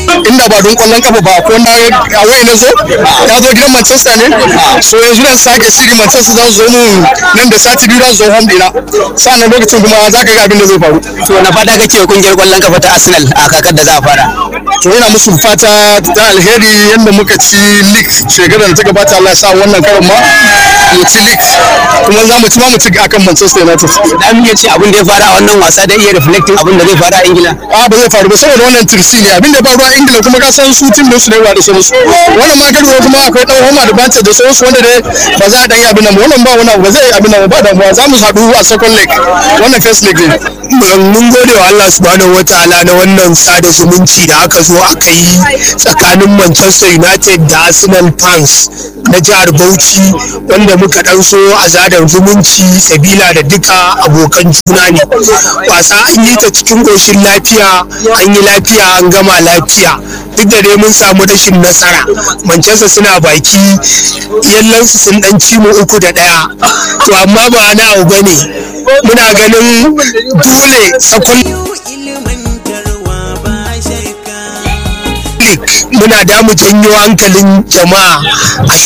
inda ba don kwallon kafa ba ko na away na zo ya zo gidan Manchester ne so yanzu dan sake shiri Manchester za su zo mun nan da sati biyu za su zo home dina sannan lokacin kuma za ka ga abin da zai faru to na fata kake kungiyar kwallon kafa ta Arsenal a kakar da za a fara to ina musu fata ta alheri yadda muka ci league shekarar da ta gabata Allah ya sa wannan karon ma mu ci league kuma za mu ci ma mu ci akan Manchester United da mu iya ce abin da ya fara a wannan wasa da iya reflecting abin da zai fara a Ingila a ba zai faru ba saboda wannan tirsi ne abin da faru a Ingila kuma ka san su tim su ne ba da sauransu wannan ma karuwa kuma akwai dan homa da bance da sauransu wanda dai ba za a dan yi abin nan ba wannan ba wani abu ba zai yi abin nan ba damuwa za mu haɗu a second leg wannan first leg ne mun gode wa Allah subhanahu wataala na wannan sada zumunci da aka zo aka yi tsakanin Manchester United da Arsenal fans na jihar Bauchi wanda muka dan so a zadar zumunci sabila da duka abokan juna ne wasa an yi ta cikin ƙoshin lafiya an yi lafiya an gama lafiya duk da dai mun samu rashin nasara Manchester suna baki yallansu sun dan ci mu uku da ɗaya to amma ba na abu bane muna ganin dole sakon muna da mu janyo hankalin jama'a a